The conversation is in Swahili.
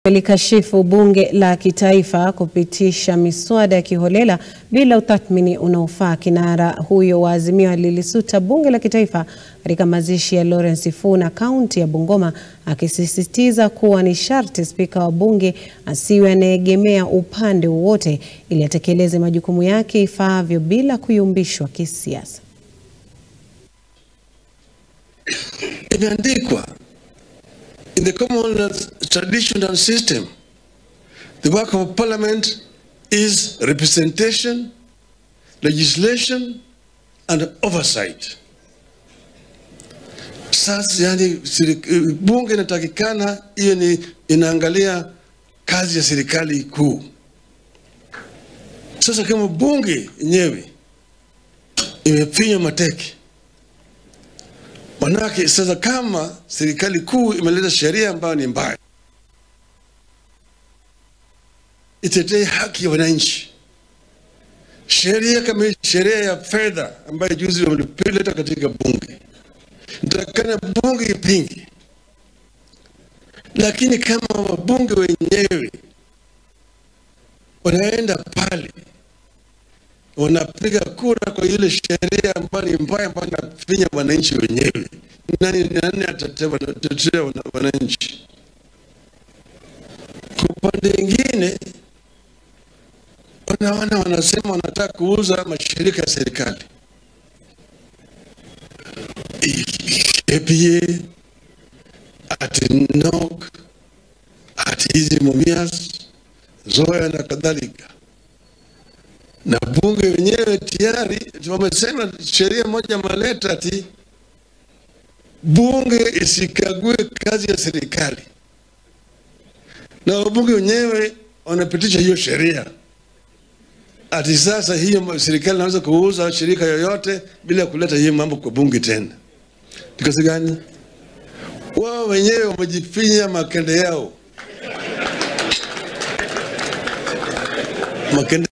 Likashifu bunge la kitaifa kupitisha miswada ya kiholela bila utathmini unaofaa. Kinara huyo wa Azimio alilisuta bunge la kitaifa katika mazishi ya Lawrence Sifuna kaunti ya Bungoma, akisisitiza kuwa ni sharti spika wa bunge asiwe anaegemea upande wowote ili atekeleze majukumu yake ifaavyo bila kuyumbishwa kisiasa. Imeandikwa in the Commonwealth tradition and system, the work of parliament is representation, legislation, and oversight. Sasa yani, siri- bunge inatakikana hiyo ni inaangalia kazi ya serikali kuu. Sasa kama bunge yenyewe imefinywa mateke Manake sasa kama serikali kuu imeleta sheria ambayo ni mbaya, itetee haki ya wananchi. Sheria kama hii, sheria ya fedha ambayo juzi wameleta katika bunge, nitakana bunge ipinge, lakini kama wabunge wenyewe wanaenda pale wanapiga kura kwa ile sheria ambayo ni mbaya ambayo inafinya wananchi wenyewe. Nani, nani atatetea wana- atatetea wana- wananchi? Kwa upande mwingine, wanaona wanasema wanataka kuuza mashirika ya serikali KPA, ati NOC, ati hizi Mumias, Zoya na kadhalika na bunge wenyewe tayari wamesema sheria moja maleta ati bunge isikague kazi ya serikali, na wabunge wenyewe wanapitisha hiyo sheria ati sasa hiyo serikali inaweza kuuza shirika yoyote bila kuleta hiyo mambo kwa bunge tena. Ni kazi gani? Wao wenyewe wamejifinya makende yao makende